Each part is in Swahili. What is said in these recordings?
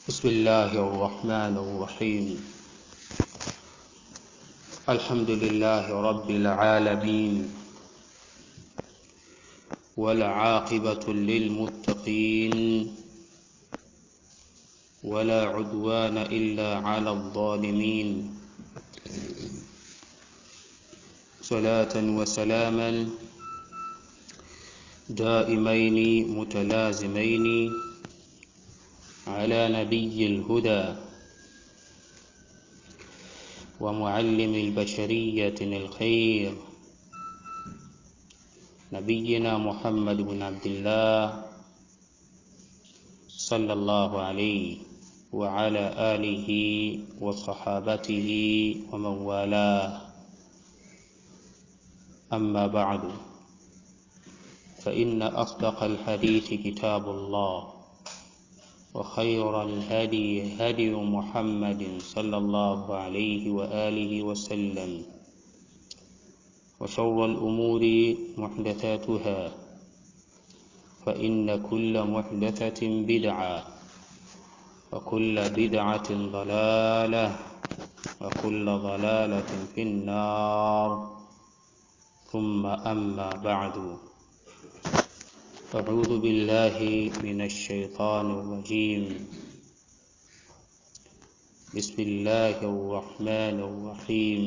بسم الله الرحمن الرحيم الحمد لله رب العالمين والعاقبة للمتقين ولا عدوان إلا على الظالمين صلاة وسلاما دائمين متلازمين على نبي الهدى ومعلم البشرية الخير نبينا محمد بن عبد الله صلى الله عليه وعلى آله وصحابته ومن والاه أما بعد فإن أصدق الحديث كتاب الله وخير الهدي هدي محمد صلى الله عليه وآله وسلم وشر الأمور محدثاتها فإن كل محدثة بدعة وكل بدعة ضلالة وكل ضلالة في النار ثم أما بعد أعوذ بالله من الشيطان الرجيم بسم الله الرحمن الرحيم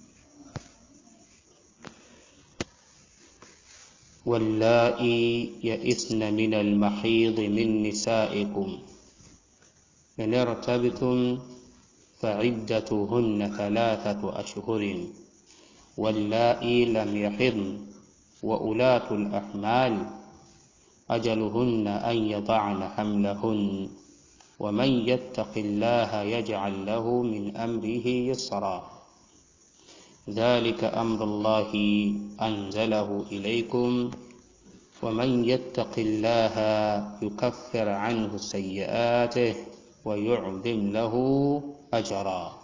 واللائي يئسن من المحيض من نسائكم إن ارتبتم فعدتهن ثلاثة أشهر واللائي لم يحضن وأولاة الأحمال أجلهن أن يضعن حملهن ومن يتق الله يجعل له من أمره يسرا ذلك أمر الله أنزله إليكم ومن يتق الله يكفر عنه سيئاته ويعظم له أجرا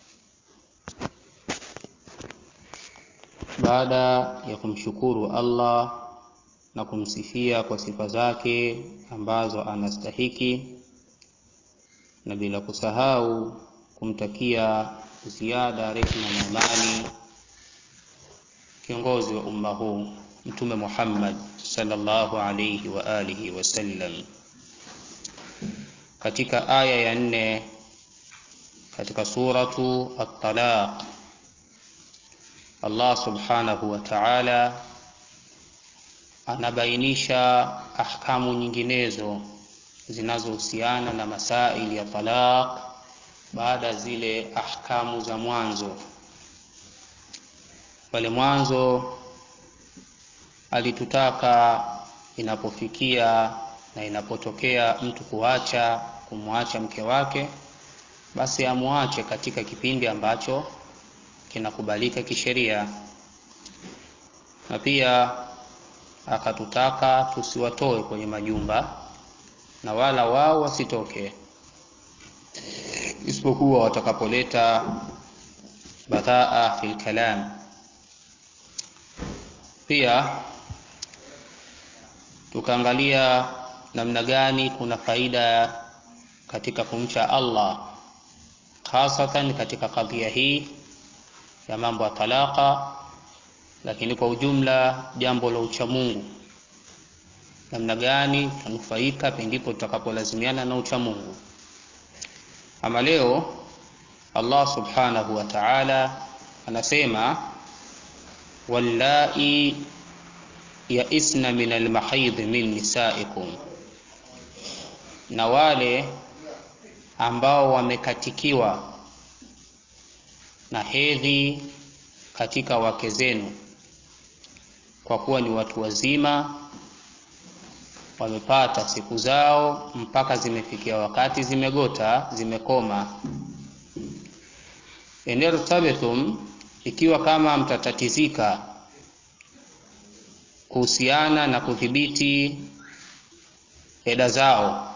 baada ya kumshukuru Allah na kumsifia kwa sifa zake ambazo anastahiki na bila kusahau kumtakia ziada rehma na amani kiongozi wa umma huu mtume Muhammad sallallahu alayhi wa alihi wasallam katika aya ya nne katika suratu at-talaq Allah subhanahu wa ta'ala anabainisha ahkamu nyinginezo zinazohusiana na masaili ya talaq baada zile ahkamu za mwanzo pale mwanzo alitutaka inapofikia na inapotokea mtu kuacha kumwacha mke wake basi amwache katika kipindi ambacho kinakubalika kisheria na pia akatutaka tusiwatoe kwenye majumba na wala wao wasitoke isipokuwa watakapoleta badhaa fil kalam pia tukaangalia namna gani kuna faida katika kumcha Allah hasatan katika kadhia hii ya mambo ya talaka lakini kwa ujumla jambo la uchamungu namna gani tanufaika pendipo tutakapolazimiana na uchamungu ama leo Allah subhanahu wa ta'ala anasema wallai yaisna min almahidh min nisaikum na wale ambao wamekatikiwa na hedhi katika wake zenu kwa kuwa ni watu wazima wamepata siku zao mpaka zimefikia wakati zimegota zimekoma enertabethum ikiwa kama mtatatizika kuhusiana na kudhibiti eda zao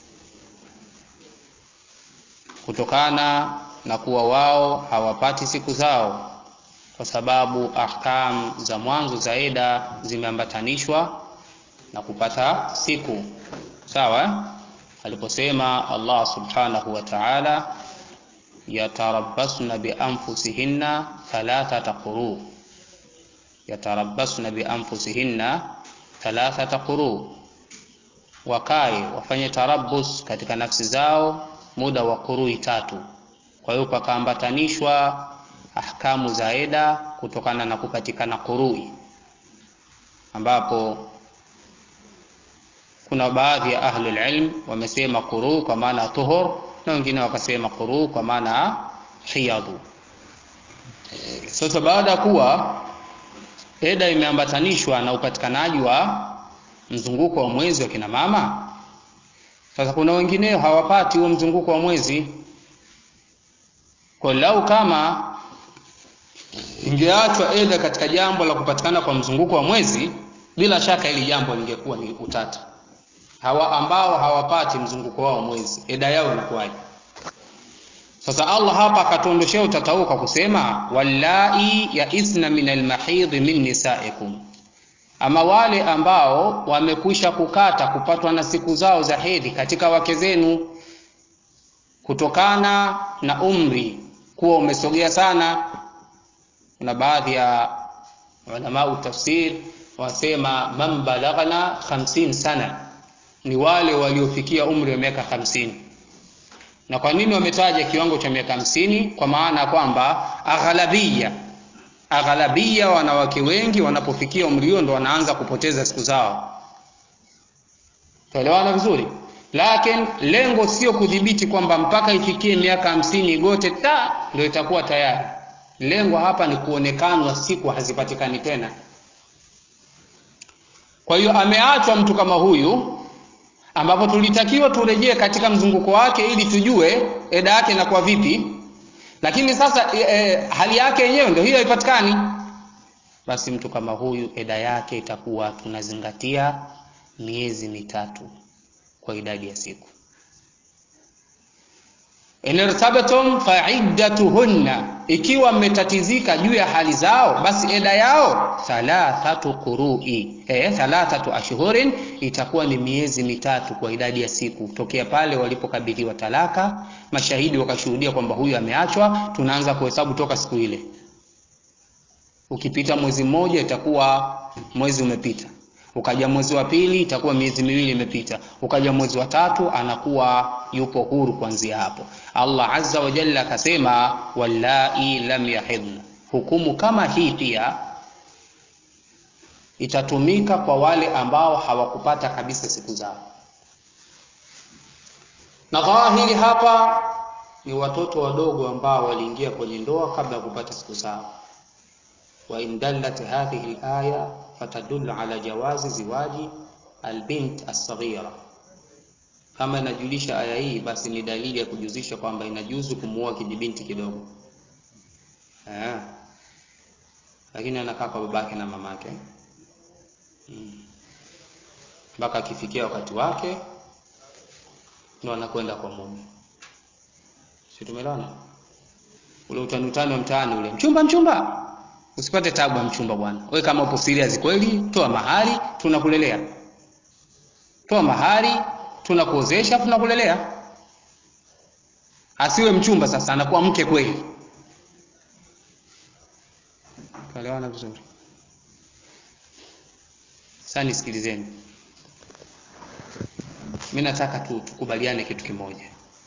kutokana na kuwa wao hawapati siku zao kwa sababu ahkam za mwanzo za eda zimeambatanishwa na kupata siku sawa aliposema Allah subhanahu wa ta'ala yatarabbasna bianfusihinna thalathata quru yatarabbasna bianfusihinna thalathata quru wakae wafanye tarabbus katika nafsi zao muda wa qurui tatu kwa hiyo pakaambatanishwa ahkamu za eda kutokana na kupatikana qurui ambapo kuna baadhi ya ahlul ilm wamesema quru kwa maana tuhur na wengine wakasema quru kwa maana hiyadhu sasa baada ya kuwa eda imeambatanishwa na upatikanaji wa mzunguko wa mwezi wa kina mama sasa kuna wengineo hawapati huo mzunguko wa mwezi kwa lau kama ingeachwa eda katika jambo la kupatikana kwa mzunguko wa mwezi bila shaka hili jambo lingekuwa ni utata hawa ambao hawapati mzunguko wao mwezi eda yao inakuwaje sasa allah hapa akatuondoshea utata huo kwa kusema wallai yaisna min almahidhi min nisaikum ama wale ambao wamekwisha kukata kupatwa na siku zao za hedhi katika wake zenu kutokana na umri kuwa umesogea sana kuna baadhi ya ulamau tafsir wasema man balaghna 50 sana ni wale waliofikia umri wa miaka hamsini na kwa nini wametaja kiwango cha miaka hamsini kwa maana ya kwamba aghalabia aghalabia wanawake wengi wanapofikia umri huo ndo wanaanza kupoteza siku zao tuelewana vizuri lakini lengo sio kudhibiti kwamba mpaka ifikie miaka hamsini gote ta ndio itakuwa tayari lengo hapa ni kuonekanwa siku hazipatikani tena kwa hiyo ameachwa mtu kama huyu ambapo tulitakiwa turejee katika mzunguko wake ili tujue eda yake inakuwa vipi lakini sasa e, e, hali yake yenyewe ndio hiyo haipatikani basi mtu kama huyu eda yake itakuwa tunazingatia miezi mitatu kwa idadi ya siku inirtabatum faiddatuhunna ikiwa mmetatizika juu ya hali zao basi eda yao thalathatu qurui eh, thalathatu ashhurin itakuwa ni miezi mitatu kwa idadi ya siku tokea pale walipokabidhiwa talaka mashahidi wakashuhudia kwamba huyu ameachwa tunaanza kuhesabu toka siku ile ukipita mwezi mmoja itakuwa mwezi umepita ukaja mwezi wa pili itakuwa miezi miwili imepita ukaja mwezi wa tatu anakuwa yupo huru kuanzia hapo allah azza wa jalla akasema wallai lam yahidna hukumu kama hii pia itatumika kwa wale ambao hawakupata kabisa siku zao na dhahiri hapa ni watoto wadogo ambao waliingia kwenye ndoa kabla ya kupata siku zao وإن دلت هذه الآية فتدل على جواز زواج البنت الصغيرة kama inajulisha aya hii basi ni dalili ya kujuzisha kwamba inajuzu kumuoa kijibinti kidogo eh. lakini anakaa kwa babake na mamake mpaka hmm. akifikia wakati wake ndo anakwenda kwa mume si tumelana ule utani utani wa mtaani ule mchumba mchumba usipate tabu ya mchumba bwana wewe kama upo serious kweli toa mahari tunakulelea toa mahari tunakuozesha tunakulelea asiwe mchumba sasa anakuwa mke kweli tuelewana vizuri sasa nisikilizeni mi nataka tu tukubaliane kitu kimoja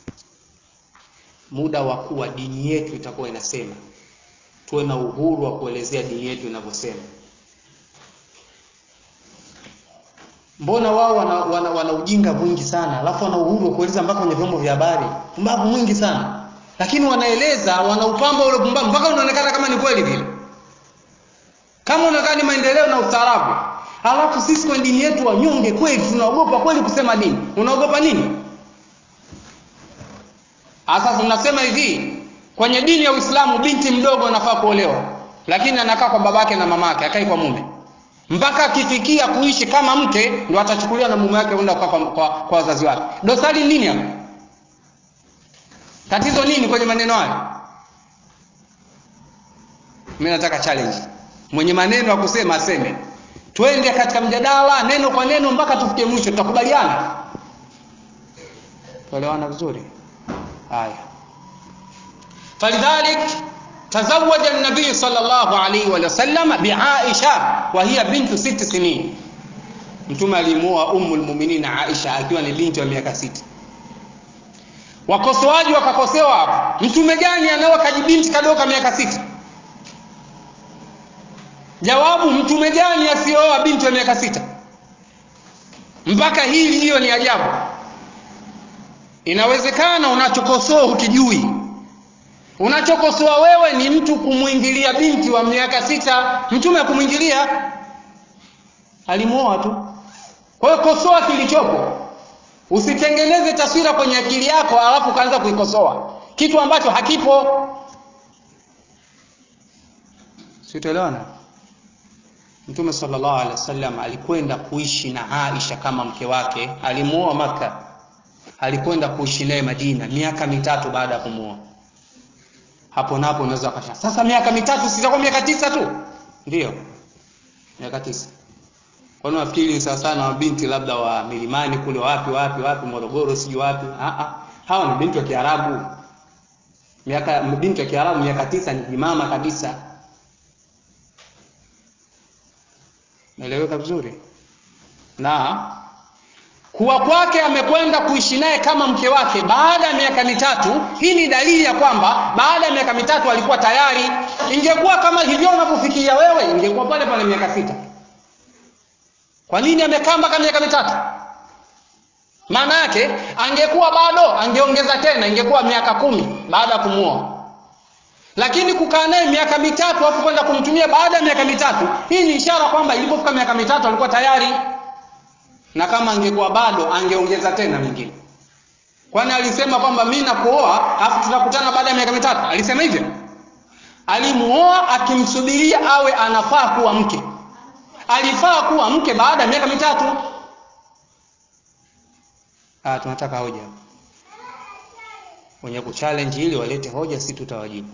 muda wa kuwa dini yetu itakuwa inasema tuwe na uhuru wa kuelezea dini yetu inavyosema mbona wao wana, wana, wana ujinga mwingi sana alafu wana uhuru wa kueleza mpaka kwenye vyombo vya habari pumbavu mwingi sana lakini wanaeleza wanaupamba ule pumbavu mpaka unaonekana kama ni kweli vile kama unaonekana ni maendeleo na ustaarabu alafu sisi kwenye dini yetu wanyonge kweli tunaogopa kweli kusema dini unaogopa nini sasa tunasema hivi kwenye dini ya Uislamu binti mdogo anafaa kuolewa, lakini anakaa kwa babake na mamake, akai kwa mume mpaka akifikia kuishi kama mke, ndo atachukuliwa na mume wake kwenda kwa, kwa, kwa, kwa wazazi wake. Dosari nini hapo? Tatizo nini kwenye maneno hayo? Mimi nataka challenge, mwenye maneno ya kusema aseme, twende katika mjadala neno kwa neno mpaka tufikie mwisho, tutakubaliana. tuelewana vizuri haya falidhalik تزوج النبي صلى الله عليه وسلم بعائشة وهي بنت ست سنين mtume alimuoa ummu lmuminin aisha akiwa ni binti wa miaka sita wakosoaji wakakosewa hapo mtume gani anaoa kajibinti kadoka miaka sita jawabu mtume gani asioa binti wa miaka sita mpaka hili hiyo ni ajabu inawezekana unachokosoa hukijui unachokosoa wewe ni mtu kumwingilia binti wa miaka sita mtume kumwingilia alimuoa tu kwa hiyo kosoa kilichopo usitengeneze taswira kwenye akili yako alafu ukaanza kuikosoa kitu ambacho hakipo sitoelewana mtume sallallahu alaihi wasallam alikwenda kuishi na aisha kama mke wake alimuoa maka alikwenda kuishi naye madina miaka mitatu baada ya kumuoa hapo napo unaweza ukasha sasa miaka mitatu sitakuwa miaka tisa tu ndio miaka tisa kwani nafikiri sawa sana mabinti labda wa milimani kule wapi wapi wapi morogoro sijui wapi ah hawa ni binti wa kiarabu miaka binti wa kiarabu miaka tisa ni jimama kabisa naeleweka vizuri na kuwa kwake amekwenda kuishi naye kama mke wake baada ya miaka mitatu hii ni dalili ya kwamba baada ya miaka mitatu alikuwa tayari ingekuwa kama hivyo unavyofikiria wewe ingekuwa pale pale miaka sita kwa nini amekaa mpaka miaka mitatu maana yake angekuwa bado angeongeza tena ingekuwa miaka kumi baada ya kumuoa lakini kukaa naye miaka mitatu afu kwenda kumtumia baada ya miaka mitatu hii ni ishara kwamba ilipofika miaka mitatu alikuwa tayari na kama angekuwa bado angeongeza tena mingine kwani alisema kwamba mi nakuoa afu tutakutana baada ya miaka mitatu alisema hivyo alimuoa akimsubiria awe anafaa kuwa mke alifaa kuwa mke baada ya miaka mitatu ah tunataka hoja wenye kuchallenge ili walete hoja si tutawajibu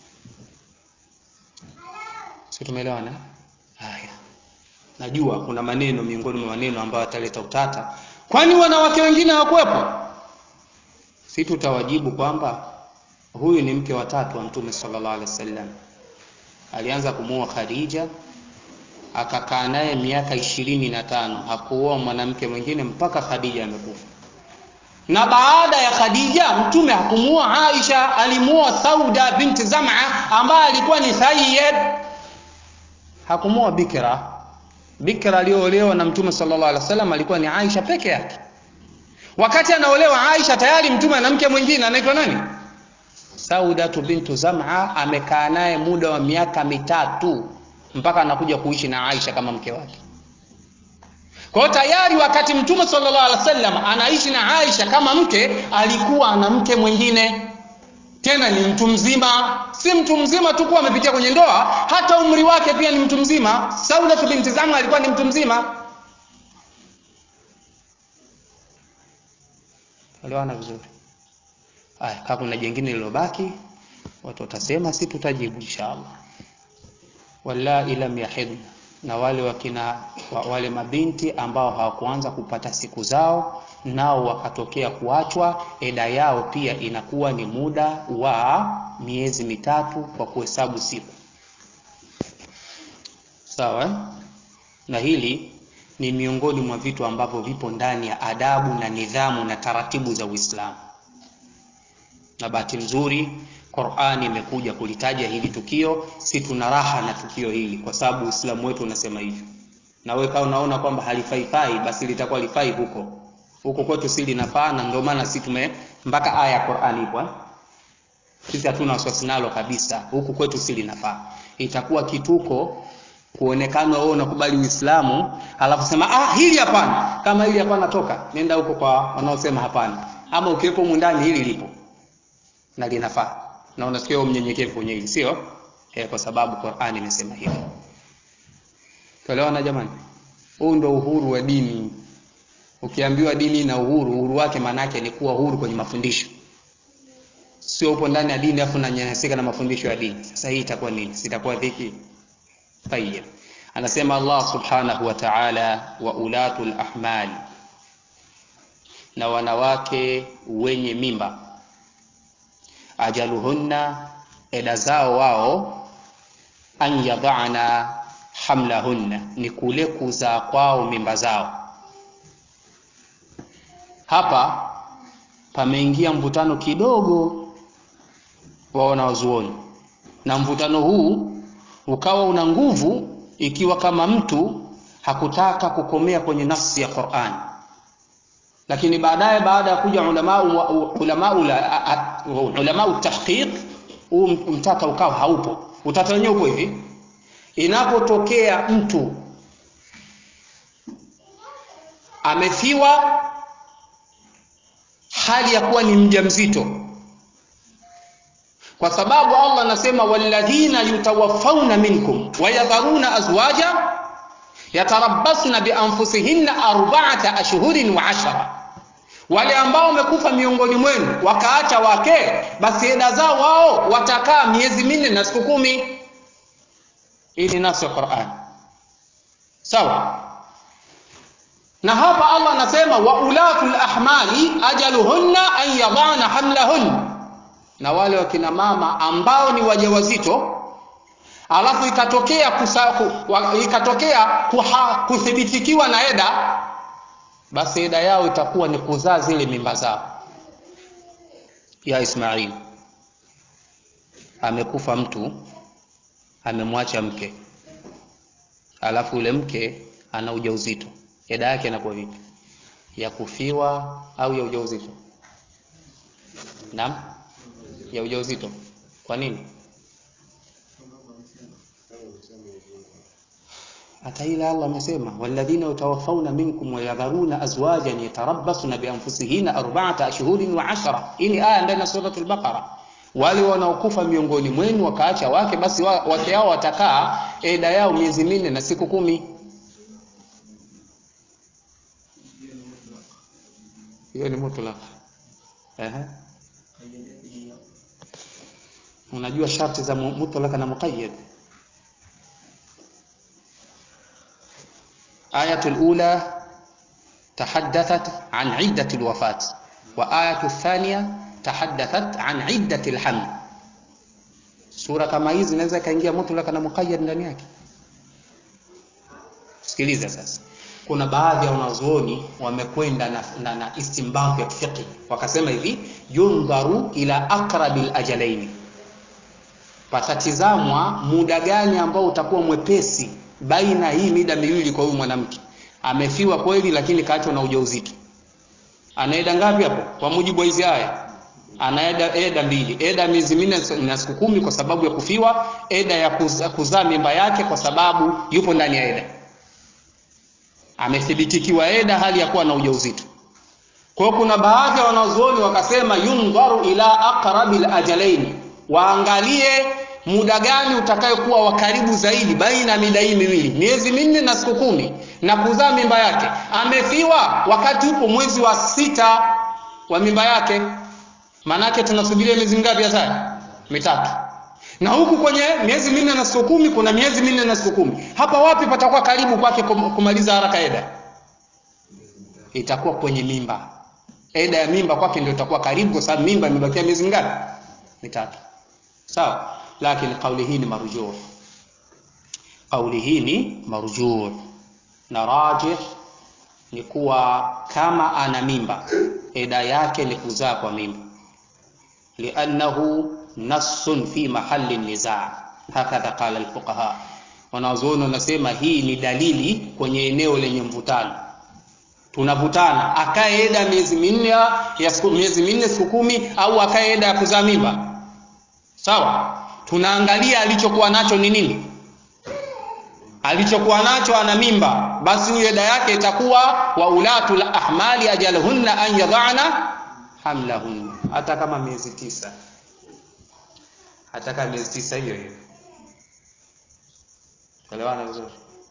si tumeelewana haya najua kuna maneno miongoni mwa maneno ambayo ataleta utata kwani wanawake wengine hawakuwepo si tutawajibu kwamba huyu ni mke wa tatu wa mtume sallallahu alaihi wasallam alianza kumuoa khadija akakaa naye miaka ishirini na tano hakuoa mwanamke mwingine mpaka khadija amekufa na baada ya khadija mtume hakumuoa aisha alimuoa sauda binti zama ambaye alikuwa ni sayyid hakumuoa bikra bikra aliyoolewa na mtume sallallahu alaihi wasallam alikuwa ni aisha peke yake wakati anaolewa aisha tayari mtume ana mke mwingine anaitwa nani saudatu bintu zama amekaa naye muda wa miaka mitatu mpaka anakuja kuishi na aisha kama mke wake kwa hiyo tayari wakati mtume sallallahu alaihi wasallam anaishi na aisha kama mke alikuwa ana mke mwingine tena ni mtu mzima si mtu mzima tu kuwa amepitia kwenye ndoa hata umri wake pia ni mtu mzima saudatu binti zama alikuwa ni mtu mzima elewana vizuri haya kama kuna jengine lilobaki watu watasema si tutajibu inshallah wallahi lam yahidna na wale wakina wale mabinti ambao hawakuanza kupata siku zao nao wakatokea kuachwa eda yao pia inakuwa ni muda wa miezi mitatu kwa kuhesabu siku sawa na hili ni miongoni mwa vitu ambavyo vipo ndani ya adabu na nidhamu na taratibu za Uislamu na bahati nzuri Qur'ani imekuja kulitaja hili tukio, si tuna raha na tukio hili kwa sababu Uislamu wetu unasema hivyo. Na wewe kama unaona kwamba halifaifai basi litakuwa lifai huko. Huko kwetu si linafaa na ndio maana si tume mpaka aya ya Qur'ani ipo. Sisi hatuna wasiwasi nalo kabisa. Huku kwetu si linafaa. Itakuwa kituko kuonekana wewe unakubali Uislamu alafu sema ah hili hapana. Kama hili hapana toka. Nenda huko kwa wanaosema hapana. Ama ukiwepo ndani hili lipo. Na linafaa na unasikia mnyenyekevu kwenye hili sio eh, kwa sababu Qur'ani imesema hivyo. Tuelewana jamani? Huu ndio uhuru wa dini. Ukiambiwa dini na uhuru, uhuru wake maana yake ni kuwa huru kwenye mafundisho. Sio upo ndani ya dini afu unanyanyasika na mafundisho ya dini. Sasa hii itakuwa nini? Sitakuwa dhiki. Tayyib. Anasema Allah Subhanahu wa Ta'ala wa ulatul ahmali na wanawake wenye mimba ajaluhunna eda zao wao an yadhana hamlahunna ni kule kuzaa kwao mimba zao hapa pameingia mvutano kidogo wa wanawazuoni na mvutano huu ukawa una nguvu ikiwa kama mtu hakutaka kukomea kwenye nafsi ya Qur'an lakini baadaye baada ya kuja ulama ulama ulama tahqiq huu mtata ukawa haupo utata wenyewe uko hivi inapotokea mtu amefiwa hali ya kuwa ni mjamzito kwa sababu Allah anasema walladhina yutawaffawna minkum wayadharuna azwaja yatarabbasna bianfusihinna arba'ata ashhurin wa ashara wale ambao wamekufa miongoni mwenu wakaacha wake basi eda zao wao watakaa miezi minne na siku kumi hii ni nafsi ya Qur'an sawa na hapa Allah anasema wa ulatul ahmali ajaluhunna an yadana hamlahunna na wale wakina mama ambao ni wajawazito alafu ikatokea kusa, ku, wa, ikatokea kuha, kuthibitikiwa na eda basi eda yao itakuwa ni kuzaa zile mimba zao ya Ismail amekufa mtu amemwacha mke alafu yule mke ana ujauzito eda yake inakuwa vipi ya kufiwa au ya ujauzito naam ya ujauzito kwa nini hata ile Allah amesema walladhina yatawaffawna minkum wa yadharuna azwajan yatarabbasna bianfusihinna arba'ata ashhurin wa ashara hii ni aya ndani ya suratul baqara wale wanaokufa miongoni mwenu wakaacha wake basi wake hao watakaa eda yao miezi minne na siku kumi hiyo ni mutlaq ehe unajua sharti za mutlaq na muqayyad آية الأولى تحدثت عن عدة الوفاة وآية الثانية تحدثت عن عدة الحمل sura kama hizi inaweza ikaingia mutlaka na muqayyad ndani yake sikiliza sasa kuna baadhi ya wanazuoni wamekwenda na, na, na istimbath ya fiqh wakasema hivi yundharu ila aqrabil ajalaini patatizamwa muda gani ambao utakuwa mwepesi baina hii mida miwili kwa huyu mwanamke amefiwa kweli lakini kaachwa na ujauzito anaenda ngapi hapo kwa mujibu wa hizi aya anaenda eda mbili eda miezi minne na siku kumi kwa sababu ya kufiwa eda ya kuzaa kuza mimba yake kwa sababu yupo ndani ya eda amethibitikiwa eda hali ya kuwa na ujauzito kwa hiyo kuna baadhi ya wanazuoni wakasema yundharu ila aqrabil ajalaini waangalie muda gani utakayokuwa wa karibu zaidi baina ya mida hii miwili miezi minne na siku kumi na kuzaa mimba yake amefiwa wakati upo mwezi wa sita wa mimba yake maanake tunasubiria miezi mingapi ya mitatu na huku kwenye miezi minne na siku kumi kuna miezi minne na siku kumi hapa wapi patakuwa karibu kwake kumaliza haraka eda itakuwa kwenye mimba eda ya mimba kwake ndio itakuwa karibu kwa sababu mimba imebakia miezi mingapi mitatu sawa lakini kauli hii ni marujuu kauli hii ni marujuu na rajih ni kuwa kama ana mimba eda yake ni kuzaa kwa mimba liannahu nassun fi mahali nizaa hakadha qala alfuqaha wanazuoni wanasema hii ni dalili kwenye eneo lenye mvutano tunavutana akae eda miezi minne ya siku miezi minne siku kumi au akae eda ya kuzaa mimba sawa tunaangalia alichokuwa nacho ni nini alichokuwa nacho ana mimba basi huyo eda yake itakuwa wa ulatul ahmali ajalhunna an yadhana hamlahunna hata kama miezi tisa hata kama miezi tisa hiyo hiyo elewana vizuri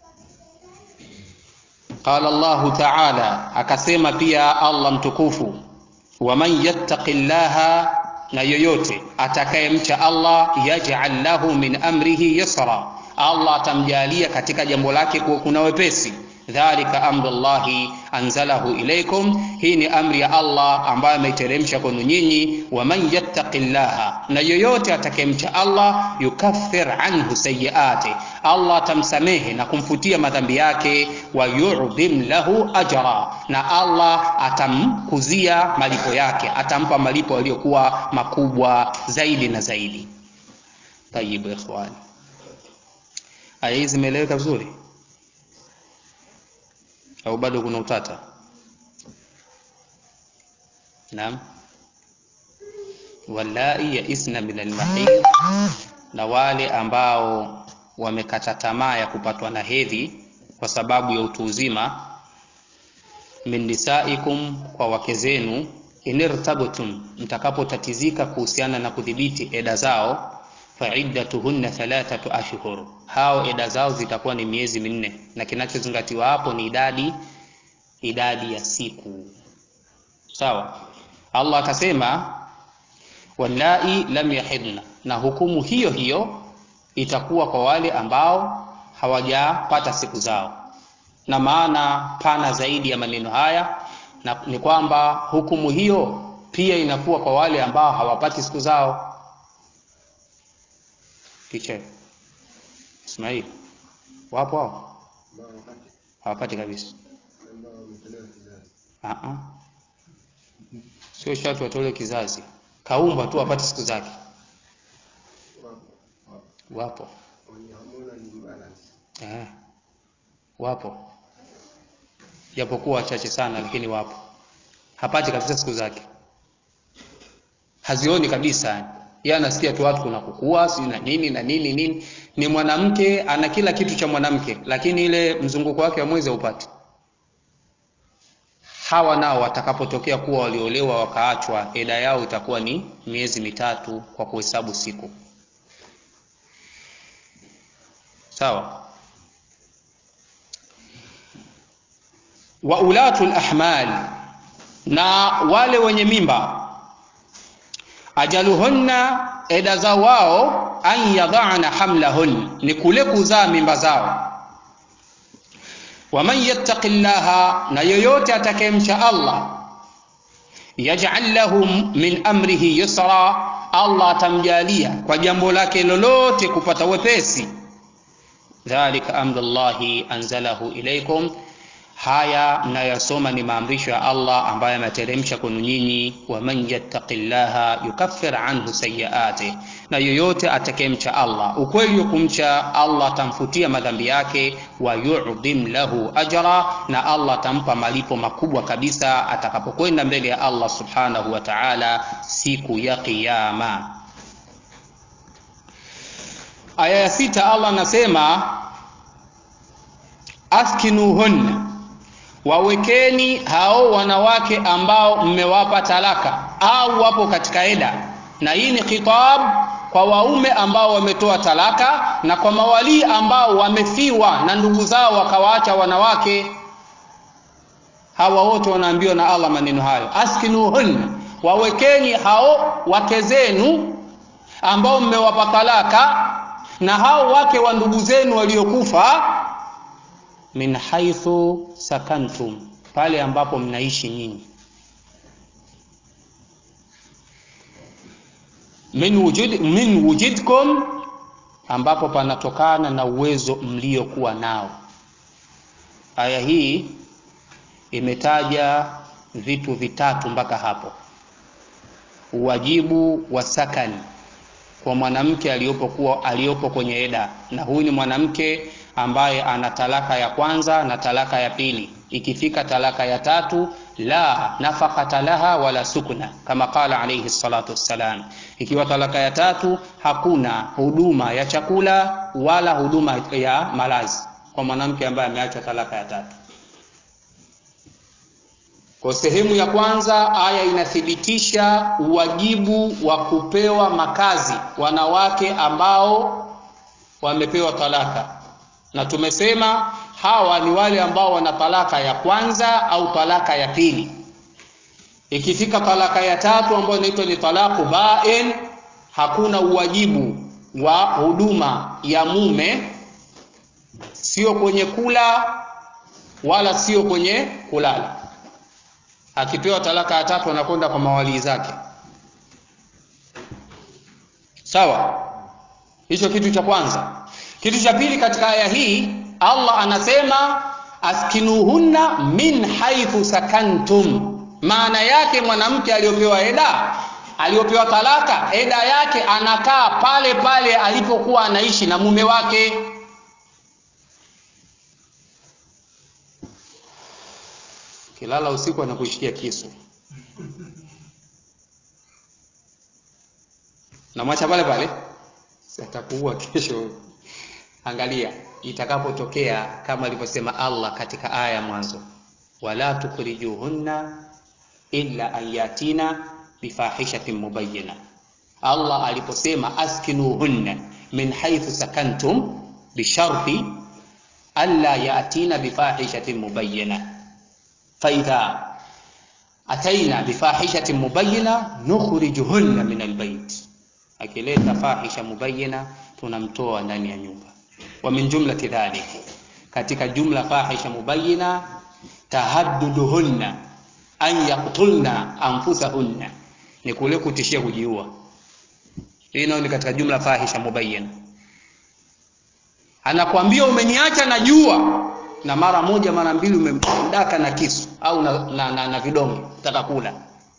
qala Allah ta'ala akasema pia Allah mtukufu waman yattaqillaha na yoyote atakayemcha Allah yaj'al lahu min amrihi yusra Allah atamjalia katika jambo lake kuna wepesi dhalika amrullahi anzalahu ilaikum, hii ni amri ya Allah ambayo ameiteremsha kwenu nyinyi. Waman yattaqillaha, na yoyote atakayemcha Allah, yukaffir anhu sayiati, Allah atamsamehe na kumfutia madhambi yake. Wa yu'dhim lahu ajra, na Allah atamkuzia malipo yake, atampa malipo yaliyokuwa makubwa zaidi na zaidi. Tayibu ikhwani, aya hizi zimeeleweka vizuri au bado kuna utata? Naam. Wallai yaisna min almahid, na wale ambao wamekata tamaa ya kupatwa na hedhi kwa sababu ya utu uzima. Min nisaikum, kwa wake zenu. Inirtabtum, mtakapotatizika kuhusiana na kudhibiti eda zao. Faiddatuhunna thalathatu ashhur, hao eda zao zitakuwa ni miezi minne, na kinachozingatiwa hapo ni idadi idadi ya siku. Sawa. Allah akasema wallai lam yahidna, na hukumu hiyo hiyo itakuwa kwa wale ambao hawajapata siku zao. Na maana pana zaidi ya maneno haya na ni kwamba hukumu hiyo pia inakuwa kwa wale ambao hawapati siku zao. Kiche Ismail, wapo hao hawapati kabisa. Aa, sio sharti watole kizazi, kaumba tu apate siku zake. Wapo eh, wapo japokuwa wachache sana, lakini wapo. Hapati kabisa siku zake, hazioni kabisa. Yeye anasikia tu watu kuna kukua si na nini na nini nini. Ni mwanamke ana kila kitu cha mwanamke, lakini ile mzunguko wake wa mwezi haupati. Hawa nao watakapotokea kuwa waliolewa wakaachwa, eda yao itakuwa ni miezi mitatu kwa kuhesabu siku. Sawa. wa ulatul ahmal, na wale wenye mimba, ajaluhunna, eda za wao, an yadhana hamlahun, ni kule kuzaa mimba zao. Waman yattaqi llaha, na yoyote atakayemcha Allah, yaj'al lahu min amrihi yusra, Allah atamjalia kwa jambo lake lolote kupata wepesi. Dhalika amrullahi anzalahu ilaikum Haya mnayosoma ni maamrisho ya Allah ambayo ameteremsha kwenu nyinyi. Waman yattaqillaha yukaffir anhu sayyiati, na yoyote atakayemcha Allah, ukweli wa kumcha Allah atamfutia madhambi yake. Wa yu'dhim lahu ajra, na Allah atampa malipo makubwa kabisa atakapokwenda mbele ya Allah subhanahu wa ta'ala siku ya Kiyama. Aya ya sita, Allah anasema askinuhunna wawekeni hao wanawake ambao mmewapa talaka au wapo katika eda, na hii ni khitab kwa waume ambao wametoa talaka na kwa mawalii ambao wamefiwa na ndugu zao wakawaacha wanawake. Hawa wote wanaambiwa na Allah maneno hayo, askinuhunna, wawekeni hao wake zenu ambao mmewapa talaka na hao wake wa ndugu zenu waliokufa min haithu sakantum, pale ambapo mnaishi nyinyi. Min wujud, min wujidkum, ambapo panatokana na uwezo mliokuwa nao. Aya hii imetaja vitu vitatu mpaka hapo: uwajibu wa sakani kwa mwanamke aliyopokuwa aliyopo kwenye eda, na huyu ni mwanamke ambaye ana talaka ya kwanza na talaka ya pili. Ikifika talaka ya tatu, la nafaqata laha wala sukna, kama qala alayhi salatu wassalam. Ikiwa talaka ya tatu, hakuna huduma ya chakula wala huduma ya malazi kwa mwanamke ambaye ameachwa talaka ya tatu. Kwa sehemu ya kwanza, aya inathibitisha uwajibu wa kupewa makazi wanawake ambao wamepewa talaka na tumesema hawa ni wale ambao wana talaka ya kwanza au talaka ya pili. Ikifika talaka ya tatu ambayo inaitwa ni talaku bain, hakuna uwajibu wa huduma ya mume, sio kwenye kula wala sio kwenye kulala akipewa talaka ya tatu anakwenda kwa mawalii zake sawa hicho kitu cha kwanza kitu cha pili katika aya hii allah anasema askinuhunna min haithu sakantum maana yake mwanamke aliyopewa eda aliyopewa talaka eda yake anakaa pale pale alipokuwa anaishi na mume wake kilala usiku anakushikia kisu namwacha pale pale atakuua kesho angalia itakapotokea kama alivyosema allah katika aya ya mwanzo wala tukhrijuhunna illa an yatina bifahishatin mubayyina allah aliposema askinuhunna min haithu sakantum bisharti alla yatina bifahishatin mubayyina faidha ataina bifahishatin mubayyina nukhrijuhunna min albayt akileta fahisha mubayyina tunamtoa ndani ya nyumba wa min jumlati dhalik katika jumla fahisha mubayyina tahadduduhunna an yaqtulna anfusahunna ni kule kutishia kujiua hii nayo ni katika jumla fahisha mubayyina anakwambia umeniacha na jua na mara moja mara mbili umemdaka na kisu au na, na, na, na vidonge utaka kula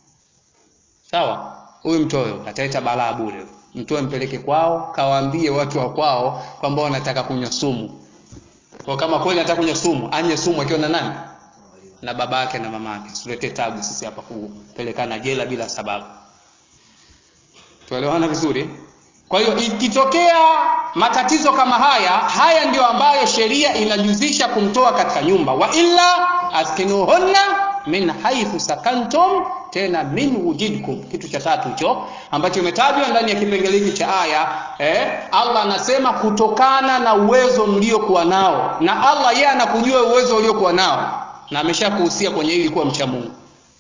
sawa huyu mtoyo ataleta balaa bure mtoe mpeleke kwao kawaambie watu wa kwao kwamba wanataka kunywa sumu kwa kama kweli anataka kunywa sumu anye sumu akiwa na nani na baba yake na mama yake tuletee tabu sisi hapa kupelekana jela bila sababu tuelewana vizuri kwa hiyo ikitokea matatizo kama haya haya ndio ambayo sheria inajuzisha kumtoa katika nyumba wa illa askinuhunna min haithu sakantum tena min wujidkum kitu cha tatu hicho ambacho imetajwa ndani ya kipengele hiki cha aya eh, allah anasema kutokana na uwezo mliokuwa nao na allah yeye anakujua uwezo uliokuwa nao na ameshakuhusia kwenye hili kuwa mcha mungu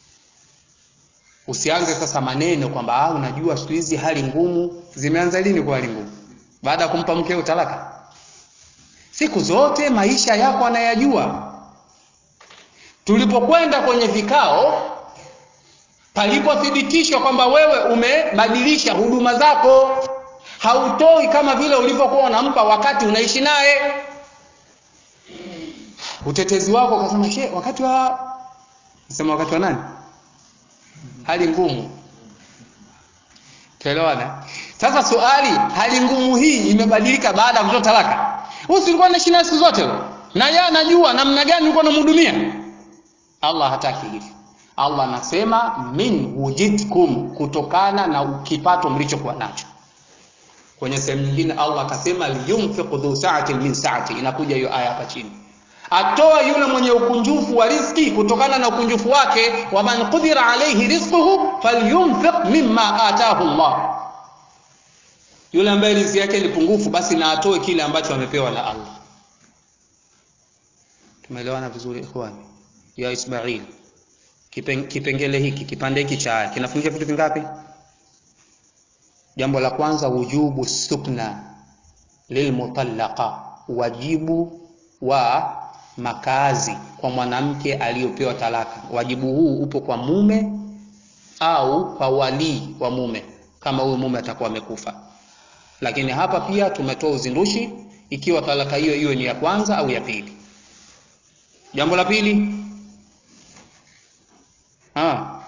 usianze sasa maneno kwamba ah, unajua siku hizi hali ngumu zimeanza lini kuwa hali ngumu baada ya kumpa mkeo talaka siku zote maisha yako anayajua tulipokwenda kwenye vikao palipothibitishwa kwamba wewe umebadilisha huduma zako hautoi kama vile ulivyokuwa unampa wakati unaishi naye utetezi wako ukasema she wakati wa sema wakati wa nani hali ngumu tuelewana sasa swali hali ngumu hii imebadilika baada ya kutoa talaka huyu ulikuwa unaishi naye siku zote na yeye anajua namna gani ulikuwa unamhudumia allah hataki hivi allah anasema min wujidkum kutokana na kipato mlichokuwa nacho kwenye sehemu nyingine allah akasema liyunfiq dhu saatin min saati inakuja hiyo aya hapa chini atoe yule mwenye ukunjufu wa riski kutokana na ukunjufu wake waman qudira alaihi rizquhu falyunfiq mimma atahu llah yule ambaye riziki yake ni pungufu basi na atoe kile ambacho amepewa na allah tumeelewana vizuri ikhwani ya ismail Kipen, kipengele hiki kipande hiki cha aya kinafundisha vitu vingapi jambo la kwanza wujubu sukna lilmutallaqa wajibu wa makazi kwa mwanamke aliyopewa talaka wajibu huu upo kwa mume au kwa walii wa mume kama huyu mume atakuwa amekufa lakini hapa pia tumetoa uzindushi ikiwa talaka hiyo hiyo ni ya kwanza au ya pili jambo la pili ha.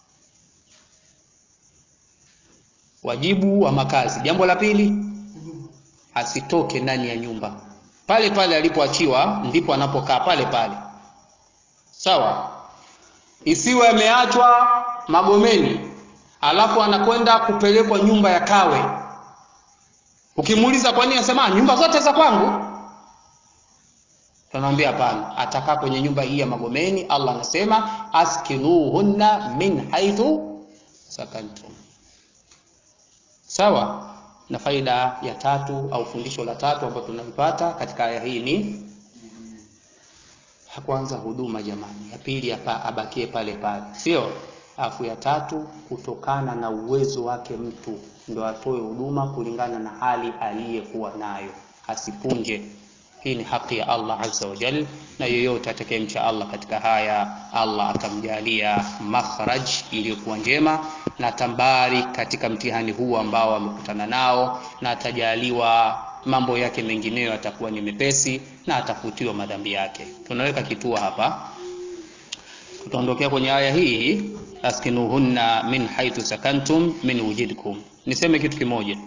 wajibu wa makazi jambo la pili asitoke ndani ya nyumba pale pale alipoachiwa ndipo anapokaa pale pale sawa isiwe ameachwa magomeni alafu anakwenda kupelekwa nyumba ya kawe ukimuuliza kwa nini anasema nyumba zote za kwangu tunamwambia hapana atakaa kwenye nyumba hii ya magomeni allah anasema askinuhunna min haithu sakantum sawa na faida ya tatu au fundisho la tatu ambalo tunalipata katika aya hii ni kwanza huduma jamani ya pili abakie pale pale sio afu ya tatu kutokana na uwezo wake mtu ndo atoe huduma kulingana na hali aliyekuwa nayo asipunje hii ni haki ya Allah azza wa jal na yeyote atakayemcha Allah katika haya Allah atamjalia makhraj iliyokuwa njema na tambari katika mtihani huu ambao amekutana nao na atajaliwa mambo yake mengineyo atakuwa ni mepesi na atafutiwa madhambi yake tunaweka kituo hapa tutaondokea kwenye aya hii askinuhunna min haithu sakantum min wujidkum niseme kitu kimoja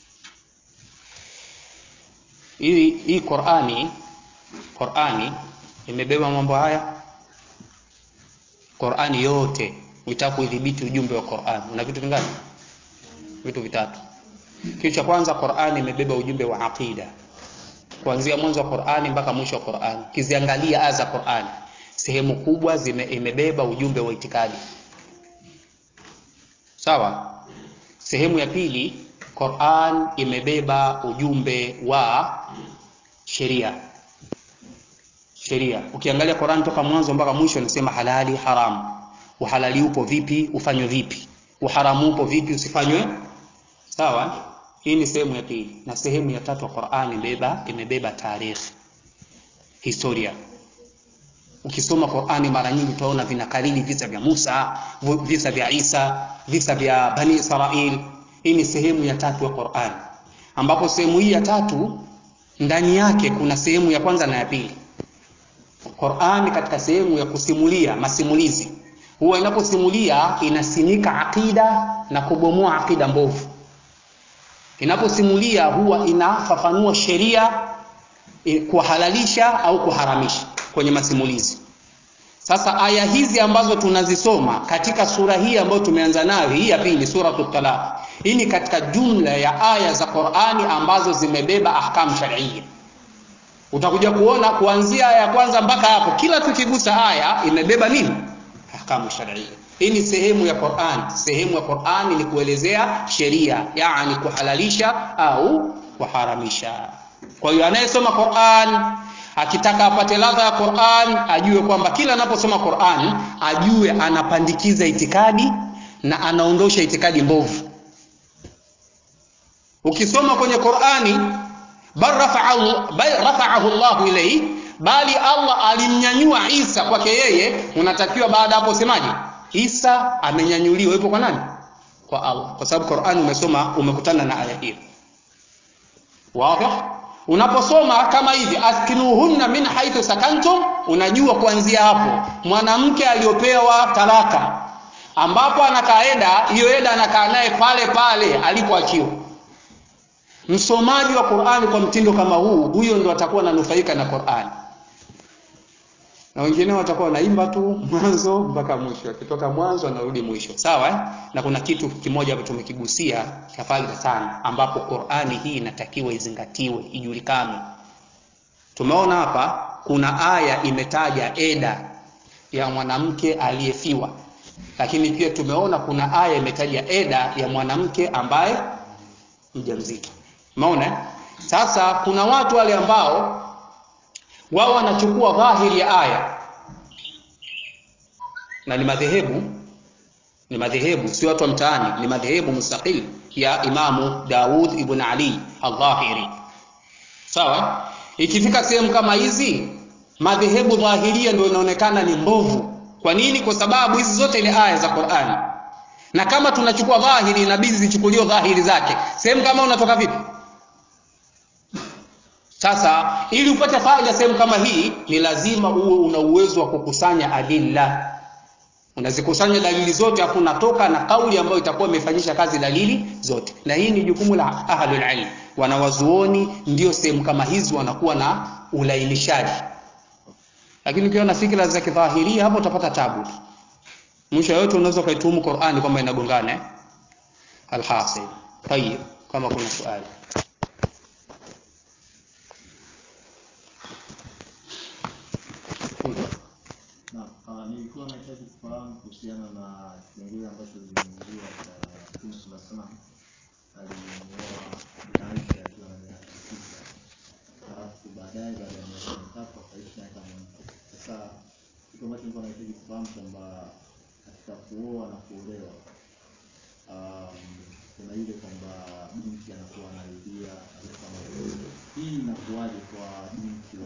hii hii Qur'ani Qur'ani imebeba mambo haya Qur'ani yote uitaka kuidhibiti ujumbe wa Qur'an una vitu vingapi vitu vitatu kitu cha kwanza Qur'ani imebeba ujumbe wa aqida kuanzia mwanzo wa Qur'ani mpaka mwisho wa Qur'ani kiziangalia aya za Qur'ani sehemu kubwa zime, imebeba ujumbe wa itikadi sawa sehemu ya pili Qur'an imebeba ujumbe wa sheria sheria ukiangalia Qur'an toka mwanzo mpaka mwisho inasema halali haramu uhalali upo vipi ufanywe vipi uharamu upo vipi usifanywe sawa hii ni sehemu ya pili na sehemu ya tatu Qur'an imebeba imebeba tarikhi historia ukisoma Qur'ani mara nyingi utaona vinakariri visa vya Musa visa vya Isa visa vya Bani Israil hii ni sehemu ya tatu ya Qur'an ambapo sehemu hii ya tatu ndani yake kuna sehemu ya kwanza na ya pili Qur'an katika sehemu ya kusimulia masimulizi huwa inaposimulia inasimika akida na kubomoa akida mbovu inaposimulia huwa inafafanua sheria kuhalalisha au kuharamisha kwenye masimulizi sasa aya hizi ambazo tunazisoma katika sura hii ambayo tumeanza nayo hii ya pili suratul talaq hii ni katika jumla ya aya za Qur'ani ambazo zimebeba ahkam shar'iyya utakuja kuona kuanzia aya ya kwanza mpaka hapo kila tukigusa aya imebeba nini ahkamu shar'iyya hii ni sehemu ya Qur'an sehemu ya Qur'an ni kuelezea sheria yani kuhalalisha au kuharamisha kwa hiyo anayesoma Qur'an akitaka apate ladha ya Qur'an ajue kwamba kila anaposoma Qur'an ajue anapandikiza itikadi na anaondosha itikadi mbovu ukisoma kwenye Qur'ani bal rafa'ahu bal rafa'ahu Allah ilayhi bali Allah alimnyanyua Isa kwake yeye unatakiwa baada hapo usemaje Isa amenyanyuliwa yupo kwa nani kwa Allah kwa sababu Qur'ani umesoma umekutana na aya hiyo wazi unaposoma kama hivi askinuhunna min haithu sakantum unajua kuanzia hapo mwanamke aliyopewa talaka ambapo anakaenda hiyo eda anakaa naye pale pale alipoachiwa msomaji wa Qur'ani kwa mtindo kama huu huyo ndo atakuwa ananufaika na Qur'ani na wengine watakuwa wanaimba tu mwanzo mpaka mwisho akitoka mwanzo anarudi mwisho sawa eh? na kuna kitu kimoja ambacho tumekigusia cha faida sana ambapo Qur'ani hii inatakiwa izingatiwe ijulikane tumeona hapa kuna aya imetaja eda ya mwanamke aliyefiwa lakini pia tumeona kuna aya imetaja eda ya mwanamke ambaye mjamzito umeona sasa kuna watu wale ambao wao wanachukua dhahiri ya aya na ni madhehebu ni madhehebu si watu wa mtaani ni madhehebu mustaqil ya imamu Daud ibn Ali al-Dhahiri sawa ikifika sehemu kama hizi madhehebu dhahiria ndio inaonekana ni mbovu kwa nini kwa sababu hizi zote ni aya za Qur'ani na kama tunachukua dhahiri inabidi zichukuliwe dhahiri zake sehemu kama unatoka vipi sasa ili upate faida sehemu kama hii ni lazima uwe una uwezo wa kukusanya adilla unazikusanya dalili zote afu unatoka na kauli ambayo itakuwa imefanyisha kazi dalili zote na hii ni jukumu la ahlul ilm wanawazuoni ndio sehemu kama hizi wanakuwa na ulainishaji lakini ukiwa na fikra za kidhahiria hapo utapata tabu mwisho yote unaweza kaituhumu Qur'ani kwamba inagongana eh? alhasil tayib kama kuna swali Na nilikuwa nahitaji kufahamu kuhusiana na kipengele ambacho zimeingia cha Mtume sala salam alimuoa Aisha akiwa na miaka tisa, halafu baadaye baada ya miaka mitatu akaishi naye kama mke. Sasa kitu ambacho nilikuwa nahitaji kufahamu kwamba katika kuoa na kuolewa um, kuna ile kwamba binti anakuwa anarudia na vitu kama hivyo. Hii inakuwaje kwa binti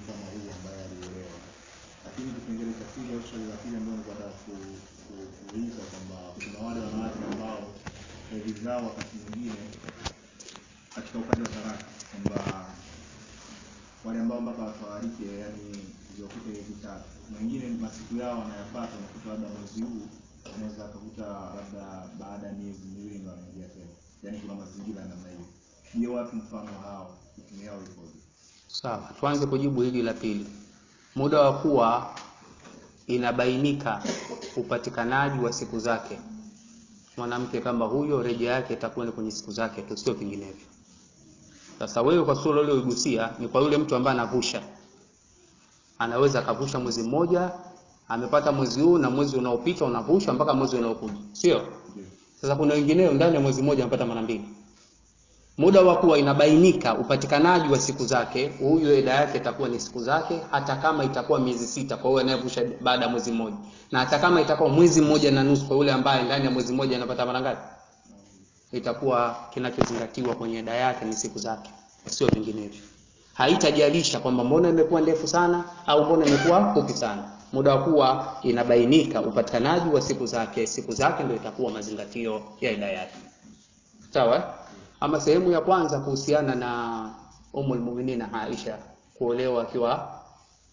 kama huu ambaye aliolewa. Lakini kipengele cha pili au swali la pili ambalo nilikuwa nataka ku- ku- kuuliza kwamba kuna wale wanawake ambao hedhi zao wakati mwingine katika upande wa talaka kwamba wale ambao mpaka watawarike yani ziwakute hedhi tatu, kuna wengine masiku yao wanayapata, unakuta labda mwezi huu unaweza akakuta labda baada ya miezi miwili ndo anaingia tena, yani kuna mazingira ya namna hiyo. Je, watu mfano hao hukumu yao ikoje? Sawa, tuanze kujibu hili la pili. Muda wa kuwa inabainika upatikanaji wa siku zake mwanamke kama huyo, rejea yake itakuwa ni kwenye siku zake tu, sio vinginevyo. Sasa wewe kwa sura ile uligusia ni kwa yule mtu ambaye anavusha, anaweza akavusha mwezi mmoja, amepata mwezi huu na mwezi unaopita unavusha mpaka mwezi unaokuja, sio? Ndio. Sasa kuna wengineo ndani ya mwezi mmoja anapata mara mbili. Muda wa kuwa inabainika upatikanaji wa siku zake, huyu eda yake itakuwa ni siku zake, hata kama itakuwa miezi sita kwa yule anayevusha baada ya mwezi mmoja, na hata kama itakuwa mwezi mmoja na nusu kwa yule ambaye ndani ya mwezi mmoja anapata mara ngapi, itakuwa kinachozingatiwa kwenye eda yake ni siku zake, sio vinginevyo. Haitajalisha kwamba mbona imekuwa ndefu sana au mbona imekuwa fupi sana. Muda wa kuwa inabainika upatikanaji wa siku zake, siku zake ndio itakuwa mazingatio ya eda yake. Sawa? eh? Ama sehemu ya kwanza kuhusiana na Ummul Mu'minin Aisha kuolewa akiwa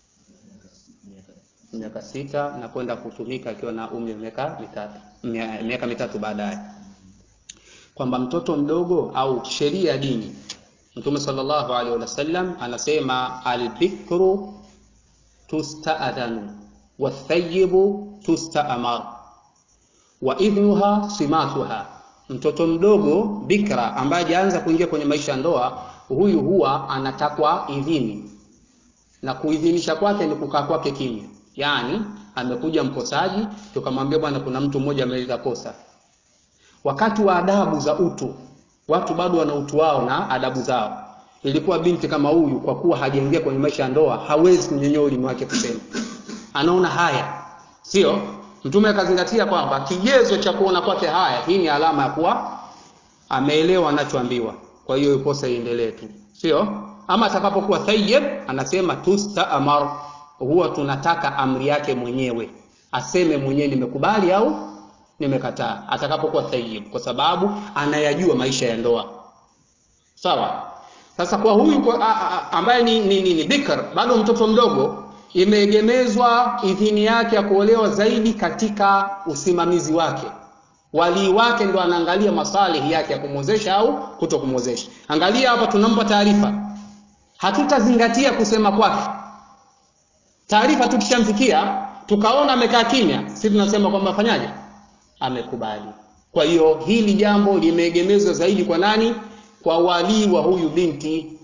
miaka sita na kwenda kutumika akiwa na umri wa miaka mitatu mia- miaka mitatu baadaye, kwamba mtoto mdogo au sheria ya dini, Mtume sallallahu alaihi wasallam anasema albikru tustaadhanu wathayibu tustaamar wa idhnuha simatuha, mtoto mdogo bikra ambaye hajaanza kuingia kwenye maisha ya ndoa, huyu huwa anatakwa idhini, na kuidhinisha kwake ni kukaa kwake kimya. Yaani amekuja mkosaji, tukamwambia bwana, kuna mtu mmoja ameleta kosa. Wakati wa adabu za utu, watu bado wana utu wao na adabu zao. Ilikuwa binti kama huyu, kwa kuwa hajaingia kwenye maisha ya ndoa, hawezi kunyonyoa ulimi wake kusema, anaona haya, sio? Mtume akazingatia kwamba kigezo cha kuona kwake haya, hii ni alama ya kuwa ameelewa anachoambiwa. Kwa hiyo kosa iendelee tu, sio? Ama atakapokuwa thayyib, anasema tustaamar, huwa tunataka amri yake mwenyewe, aseme mwenyewe nimekubali au nimekataa, atakapokuwa thayyib, kwa sababu anayajua maisha ya ndoa. Sawa. Sasa kwa huyu kwa, a, a, ambaye ni, ni, ni, ni bikr bado mtoto mdogo, imeegemezwa idhini yake ya kuolewa zaidi katika usimamizi wake. Walii wake ndo anaangalia masalihi yake ya kumwozesha au kuto kumwozesha. Angalia hapa, tunampa taarifa, hatutazingatia kusema kwake. Taarifa tukishamfikia tukaona amekaa kimya, sisi tunasema kwamba afanyaje, amekubali. Kwa hiyo hili jambo limeegemezwa zaidi kwa nani? Kwa walii wa huyu binti.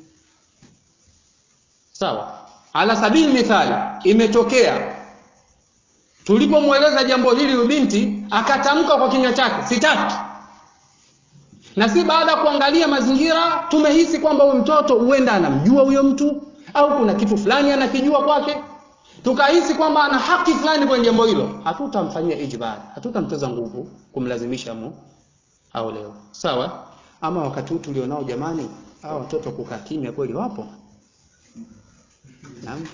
Sawa, ala sabili mithali, imetokea tulipomweleza jambo hili huyu binti akatamka kwa kinywa chake sitaki, na si baada ya kuangalia mazingira tumehisi kwamba huyu mtoto huenda anamjua huyo mtu au kuna kitu fulani anakijua kwake, tukahisi kwamba ana haki fulani kwenye jambo hilo, hatutamfanyia ijbari, hatutamtoza nguvu kumlazimisha mu au leo. Sawa. Ama wakati huu tulionao, jamani, hawa watoto kukaa kimya kweli wapo? Naam.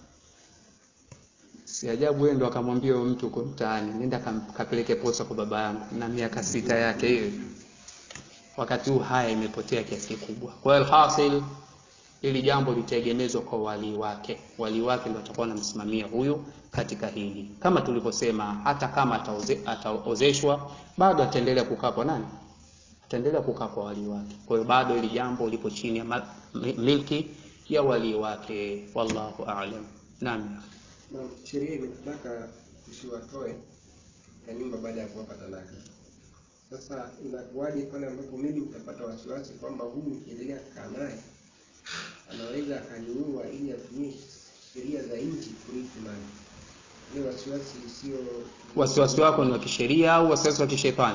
Si ajabu wewe ndo akamwambia huyo mtu uko mtaani, nenda kam- kapeleke posa kwa baba yangu na miaka sita yake hiyo. Wakati huu haya imepotea kiasi kikubwa. Kwa hiyo alhasil, hili jambo litaegemezwa kwa walii wake. Walii wake ndio atakuwa anamsimamia huyu katika hili, kama tulivyosema, hata kama ataoze, ataozeshwa bado ataendelea kukaa kwa nani? Ataendelea kukaa kwa walii wake. Kwa hiyo bado hili jambo lipo chini ya ma- mi- milki ya walii wake. Wallahu a'lam. Naam. Na sheria imetaka tusiwatoe na nyumba baada ya kuwapa talaka. Sasa inakuwaje pale ambapo mimi utapata wasiwasi kwamba huyu ukiendelea kukaa naye anaweza akaniua ili atumie sheria za nchi kurithi mali. Ile wasiwasi sio Wasiwasi wako ni wa kisheria au wasiwasi wa kishetani?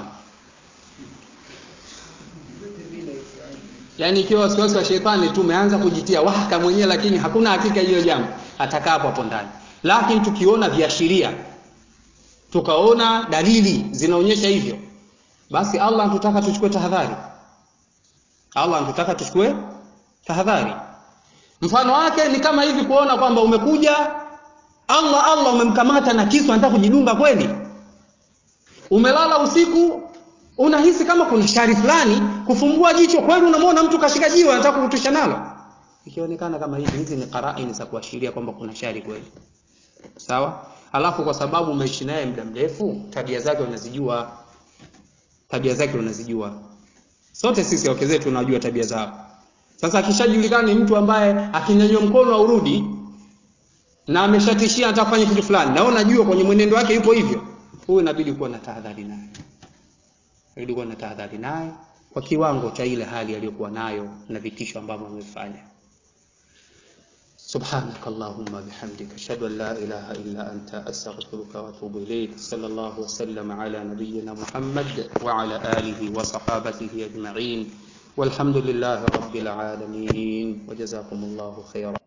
vyote vile ikiwa- Yaani ikiwa wasiwasi wa shetani tu umeanza kujitia waka mwenyewe, lakini hakuna hakika hiyo jambo, atakaa hapo hapo ndani. Lakini tukiona viashiria, tukaona dalili zinaonyesha hivyo, basi Allah anatutaka tuchukue tahadhari. Allah anatutaka tuchukue tahadhari. mfano wake ni kama hivi kuona kwamba umekuja Allah Allah umemkamata na kisu anataka kujidunga kweli umelala usiku unahisi kama kuna shari fulani kufumbua jicho kweli unamwona mtu kashika jiwe anataka kukutusha nalo ikionekana kama hivi hizi ni qaraini za kuashiria kwamba kuna shari kweli sawa alafu kwa sababu umeishi naye muda mrefu tabia zake unazijua tabia zake unazijua sote sisi wake zetu tunajua tabia zao sasa akishajulikana ni mtu ambaye akinyanyua mkono aurudi na ameshatishia atafanya kitu fulani na unajua kwenye mwenendo wake yupo hivyo huyu inabidi kuwa na tahadhari naye inabidi kuwa na tahadhari naye kwa kiwango cha ile hali aliyokuwa nayo na vitisho ambavyo amefanya سبحانك اللهم بحمدك أشهد أن لا إله إلا أنت أستغفرك وأتوب إليك صلى الله وسلم على نبينا محمد وعلى آله وصحابته أجمعين والحمد لله رب العالمين وجزاكم الله خيرا